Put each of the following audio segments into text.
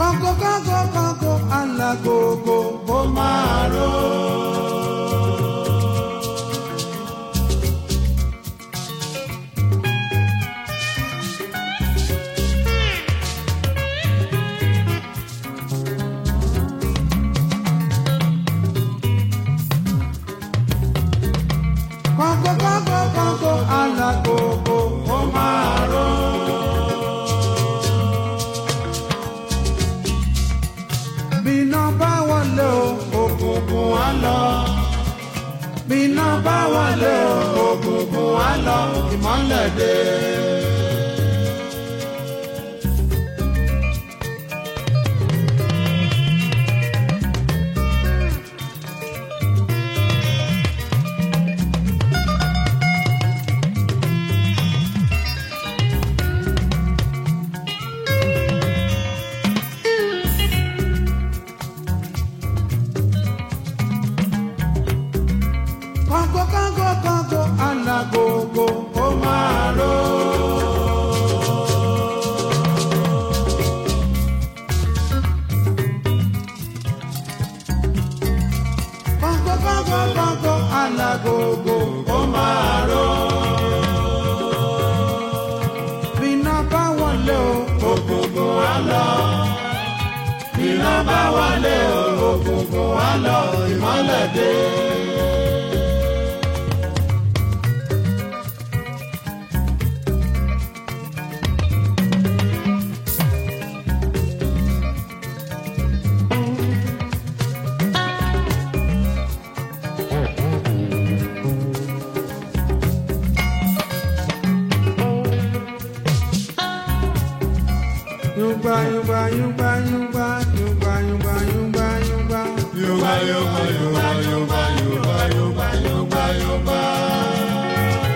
kọ́ńkọ́ kọ́ńkọ́ kọ́ńkọ́ alágogo bó máa ró. kọ́ńkọ́ kọ́ńkọ́ kọ́ńkọ́ alágogo bó máa ró. bíná bá wọlé o òkùnkùn á lọ. bíná bá wọlé o òkùnkùn á lọ ìmọ́lẹ̀ dé. kọ́ńkọ́ kọ́ńkọ́ kọ́ńkọ́ alágogo ó máa ró. kọ́ńkọ́ kọ́ńkọ́ kọ́ńkọ́ alágogo ó máa ró. bíná bá wọlé o ògùngùn á lọ. bíná bá wọlé o ògùngùn á lọ ìmọ́lẹ̀ dé. Yungba yungba yungba yungba yungba yungba yungba yungba Yungba, yungba, yungba, yungba, yungba, yungba, yungba, yungba.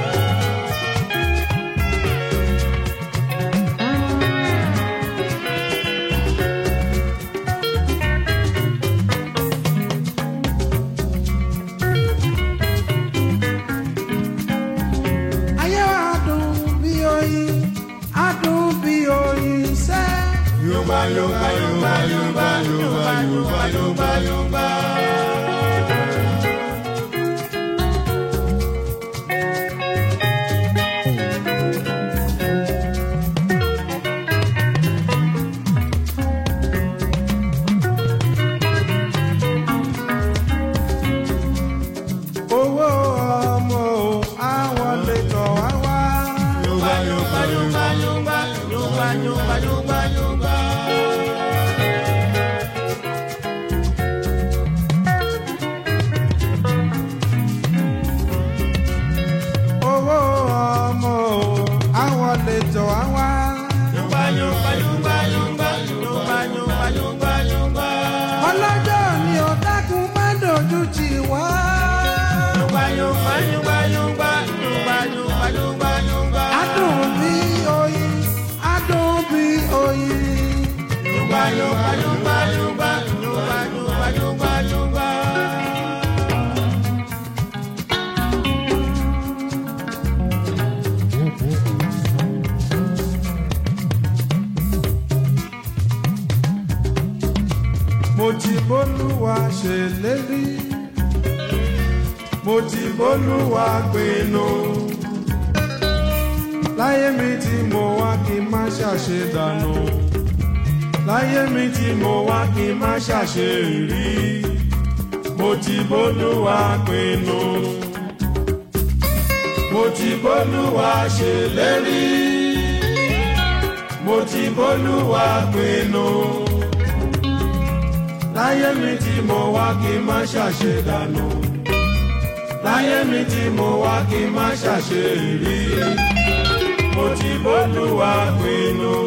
ayé wa dùn bí oyin adùn bí oyin sẹ́. Yungba, yungba, yungba, yungba, yungba, yungba, yungba, yungba. owó ọmọ o àwọn lè tọ̀ wá wá. Yungba, yungba, yungba, yungba, yungba, yungba, yungba, yungba. owó ọmọ o àwọn lè tọ̀ wá wá. Yungba, yungba, yungba, yungba, yungba, yungba, yungba, yungba. ọlọ́jọ́ ni ó dákun má dojú tì wá. Yungba, yungba, yungba, yungba, yungba, yungba, yungba, yungba. adùn bí oyin adùn bí oyin. Yungba, yungba, yungba, yungba, yungba, yungba, yungba, yungba. mo ti bólúwa ṣèlérí mo ti bólúwa pinnu láyé mi tí mo wá kí n má ṣàṣe dànù láyé mi tí mo wá kí n má ṣàṣe rí mo ti bólúwa pinnu mo ti bólúwa ṣèlérí mo ti bólúwa pinnu láyé mi tí mo wá kí n má ṣàṣe dànù láyé mi tí mo wá kí n má ṣàṣe rí mo ti bólúwa pinnu.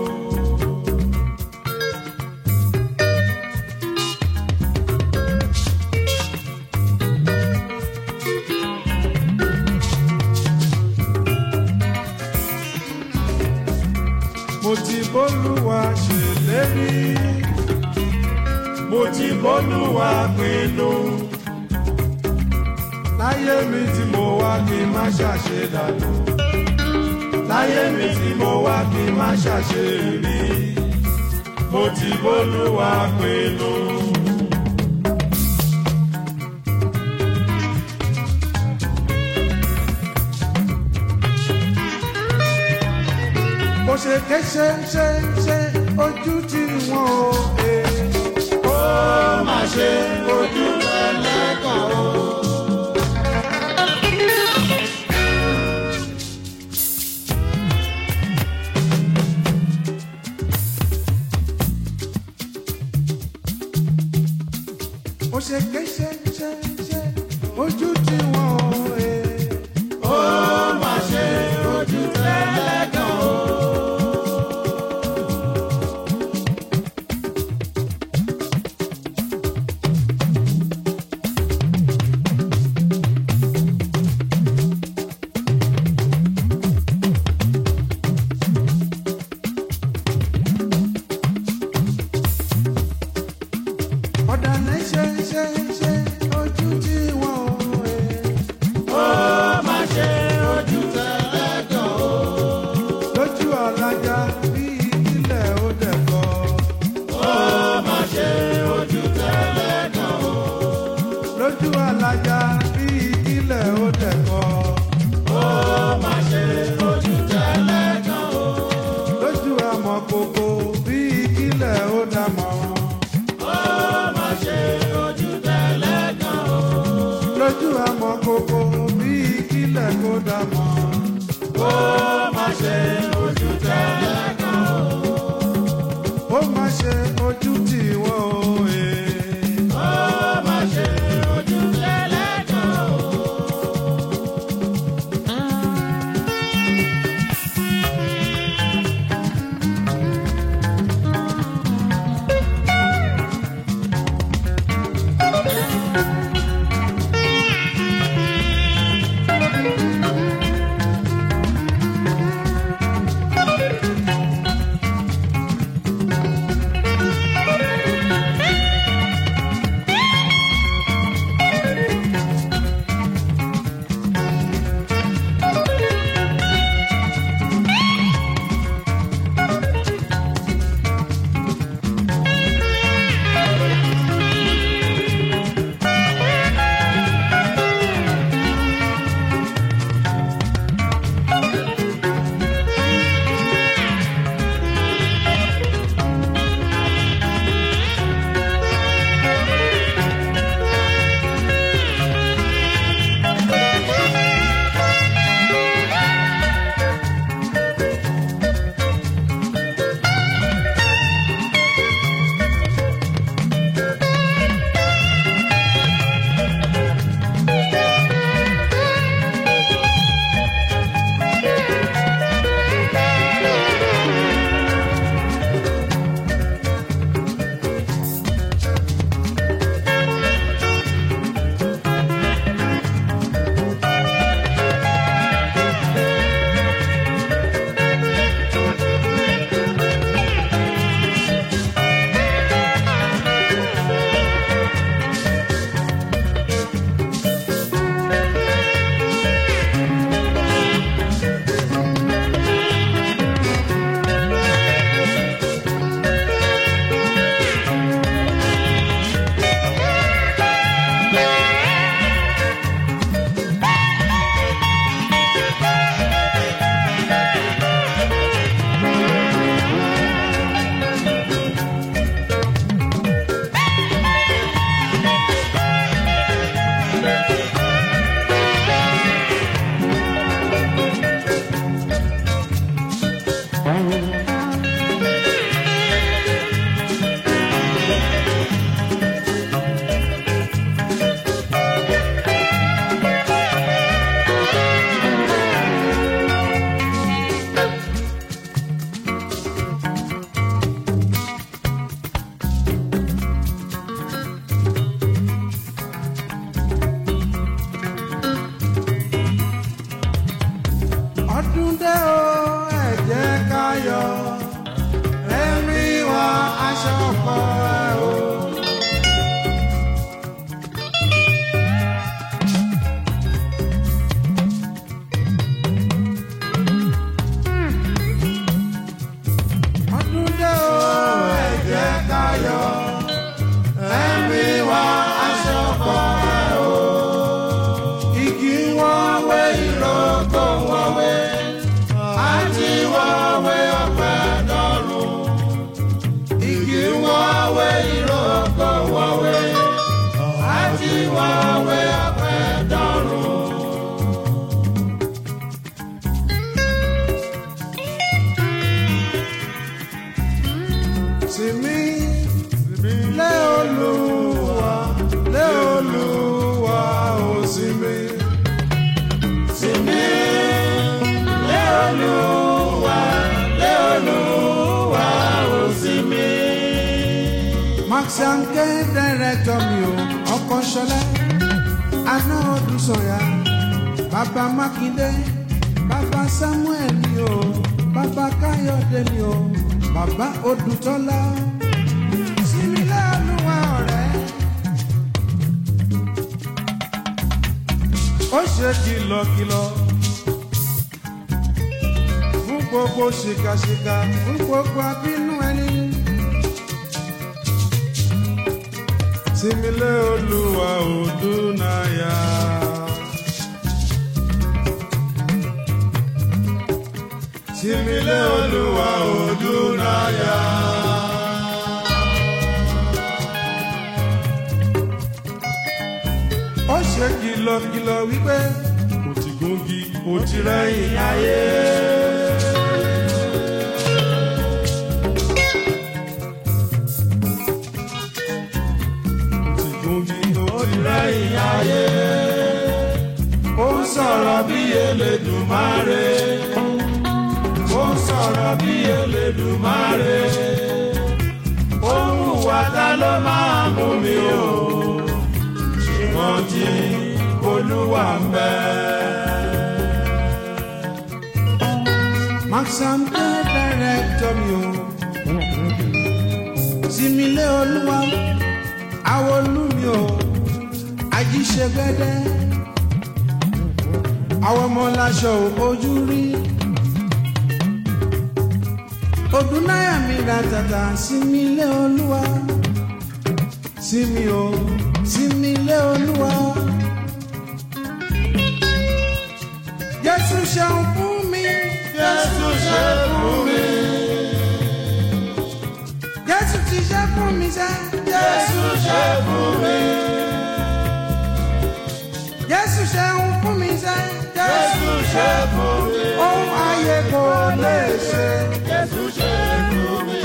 mo ti bólúwa ṣèlérí mo ti bólúwa pinnu láyé mi tí mo wá kí n má ṣàṣe dànù láyé mi tí mo wá kí n má ṣàṣe rí mo ti bólúwa pinnu. bó ṣe ké ṣe ṣe ṣe ojú tí wọn ò he. ó mà ṣe ojú ẹlẹ́kàn o. bó ṣe ké ṣe ṣe ṣe ojú tí wọn ò he. ó mà ṣe ojú ẹlẹ́kàn o. ọ̀dàlẹ̀ ṣe ṣe ṣe ojú tí wọ́n ò he. ó má ṣe ojú tẹ̀lẹ́gàn o. lójú alájà bí ilẹ̀ ó dẹ̀kọ́. ó má ṣe ojú tẹ̀lẹ́gàn o. lójú alájà bí ilẹ̀ ó dẹ̀kọ́. ó má ṣe ojú tẹ̀lẹ́gàn o. lójú amọ̀kòkò bí ilẹ̀ ó dàmọ́. lójú àmọ́ kókó bí kílẹ̀ kó dà mọ́. ó má ṣe ojú tẹ́lẹ̀ kan o. ó má ṣe ojú tì wọ́n o. eh. ó má ṣe ojú tẹ́lẹ̀ kan o. lé olúwa lé olúwa ó sinmi. sinmi lé olúwa lé olúwa ó sinmi. Max Anke dẹ́rẹ́tọ̀ mi ò ọkọ̀ ṣọlẹ́ aná ọdún sọ̀yà bàbá Mákindé bàbá Samuel mi ò bàbá Káyọ̀dé mi ò bàbá Odùtọ́lá símílẹ̀ olúwa ọ̀rẹ́. ó ṣe kìlọ̀kìlọ̀ fún gbogbo ṣìkàṣìkà fún gbogbo abínú ẹni. Simile Olúwa Odúnayà. Simile Olúwa Odúnayà. Ó ṣe kìlọ̀kìlọ̀ wípé kò ti gúngi kò ti rẹ́yìn ayé. Gúngi kò ti rẹ́yìn ayé. Ó ń sọ̀rọ̀ bí Elédùmarè. Ó ń sọ̀rọ̀ bí Elédùmarè. Ó ń hùwà ta ló máa mú mi o. Ṣùgbọ́n tí Olúwa ń bẹ. Maxam dé dẹ́rẹ́tọ̀ mi o. Simile Olúwa àwọn olúmi o ajíṣẹ́gbẹ́dẹ́ àwọn ọmọ láṣọ ojú rí ọdún náírà mi ra tàtà sími ilé olúwa sími o sími ilé olúwa jésù ṣeun fún mi Jésù ṣe fún mi. jésù ti ṣe fún mi sẹ́ Jésù ṣe fún mi. jésù ṣeun fún mi sẹ́ Jésù ṣe fún mi. ohun ayé kò lè ṣe. Jésù ṣe fún mi.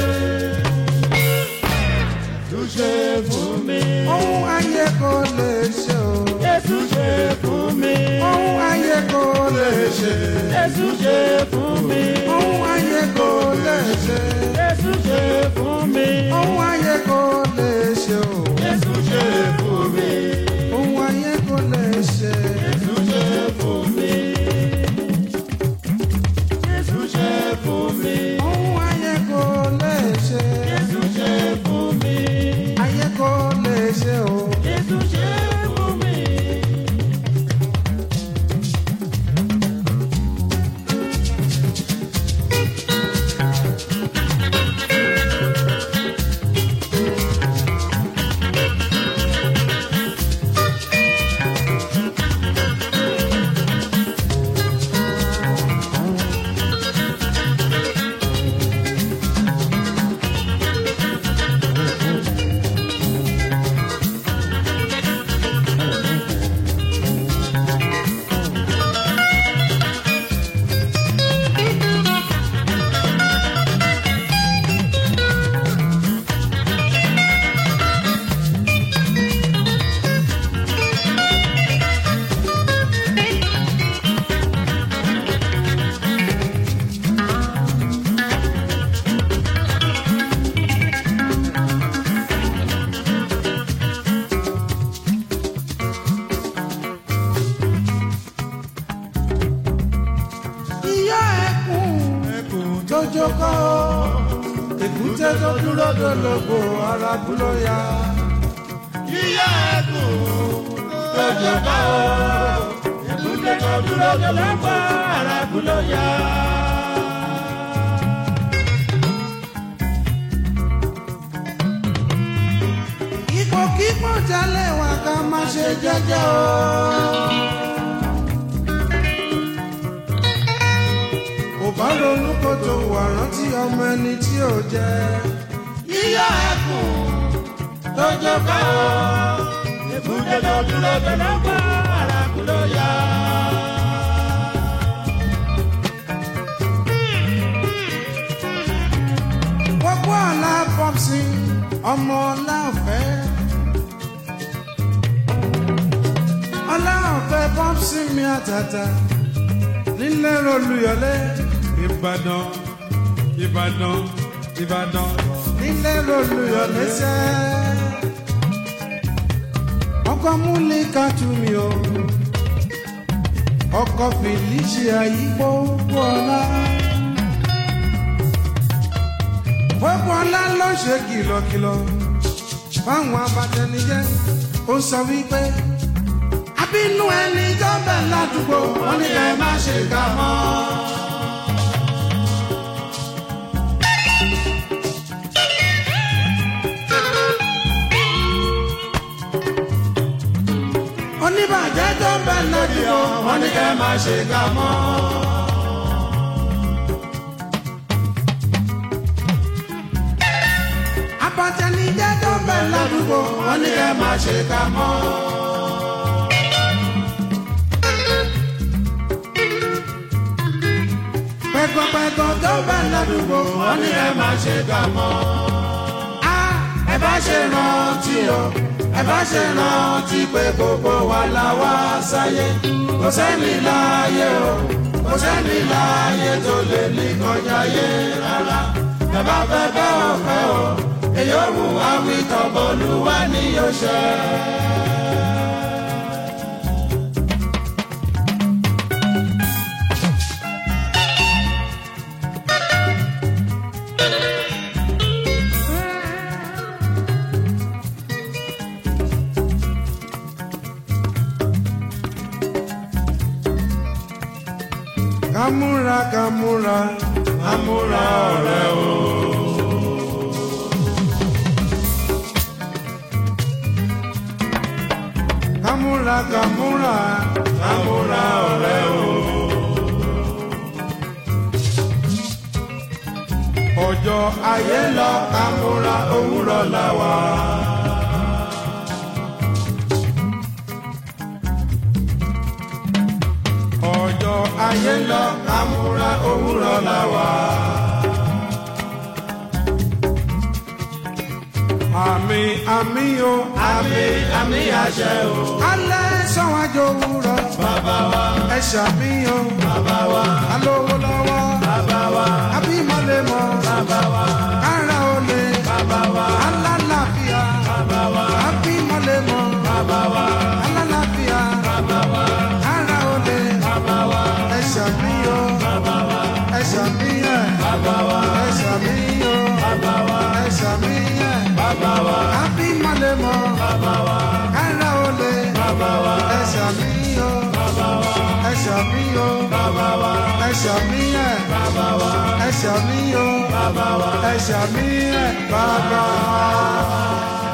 Jésù ṣe fún mi. ohun ayé kò lè ṣe o. Jésù ṣe fún mi. ohun ayé kò lè ṣe. Jésù ṣe fún mi. ohun ayé kò lè ṣe. Jésù ṣe fún mi. ohun ayé kò lè ṣe o. Jésù ṣe fún mi. ohun ayé kò lè ṣe. Jésù ṣe fún mi. Jésù ṣe fún mi. ohun ayé kò lè ṣe. Jésù ṣe fún mi. ayé kò lè ṣe o. Jésù ṣe fún mi. ìyá ẹkùn tó jókòó. èkúté tó dúró dológo ara kú ló yá. Ìyá ẹ̀kún tó jọba o. Èkúté tó dúró tó lọ́pọ̀ arákú ló yá. ipò kíkọ́ jalè wà ká má ṣe jẹ́jẹ́ o. kò bá ronú kó tó wà rántí ọmọ ẹni tí ò jẹ́. Ìyá ẹ̀kún tó jọba o. Èkúté tó dúró tó lọ́pọ̀ arákú ló yá. gbogbo àlá pọ́psì ọmọ ọláọ̀fẹ́ ọláọ̀fẹ́ pọ́psì mi àtàtà nílẹ̀ olùyọlé ìbàdàn ìbàdàn ìbàdàn nílẹ̀ olùyọlé sẹ́ ọkọ múlẹ̀ kàtúmí o ọkọ felicia yípo wọlá gbogbo ọlá ló ṣe kìlọ̀kìlọ̀ fáwọn abatẹnijẹ́ ó sọ wípé abínú ẹni jọbẹ ládùúgbò wọn ní ẹ má ṣe kà mọ́. oníbàjẹ́ tó ń bẹ ládùúgbò wọn ní ẹ má ṣe kà mọ́. abatẹnijẹ́ tó ń bẹ ládùúgbò wọn ní ẹ má ṣe kà mọ́. pẹ̀kọ̀pẹ̀kọ̀ tó bá ládùúgbò wọn ní ẹ má ṣe kà mọ́. a ẹ bá ṣe rántí o ẹ bá ṣe rántí pé gbogbo wa la wá sáyé kò sẹ́ni láàyè o kò sẹ́ni láàyè tó lè ní kọjá yé rárá ẹ bá fẹ́ bẹ́ ọ̀fẹ́ o èyí ò wù wá wí tọ́bọ̀lúwa ní yóò ṣe. Kamura kamura kamura ọ̀rẹ́ o. Kamura kamura kamura ọ̀rẹ́ o. Ọjọ́ ayé lọ kamura òwúrọ̀ la wà. Ọjọ́ ayé lọ kamura òwúrọ̀ la wà. Àmì àmì o. Àmì àmì àṣẹ o. Alẹ́ sọ́wájú òwúrọ̀. Bàbá wa. Ẹ ṣàmì o. Bàbá wa. Alówó lọ́wọ́. Bàbá wa. Abímọ̀lẹ̀ mọ̀. Bàbá wa. Kára olè. Bàbá wa. Alálàáfíà. Bàbá wa. Abímọ̀lẹ̀ mọ̀. Bàbá wa. Alálàáfíà. Bàbá wa. Kára olè. Bàbá wa. Ẹ ṣàmì o. Bàbá wa. Ẹ ṣàmì ẹ̀. Bàbá wa. Ẹ ṣàmì o. Bàbá wa. Ẹ ṣàmì ẹ̀. Bàbá wa. Abímọ̀lẹ̀ mọ̀. Bàbá wa. Kára olè. Bàbá wa. Ẹ ṣàmì o. Bàbá wa. Ẹ ṣàmì o. Bàbá wa. Ẹ ṣàmì ẹ̀. Bàbá wa. Ẹ ṣàmì o. Bàbá wa. Ẹ ṣàmì ẹ̀. Bàbá wa.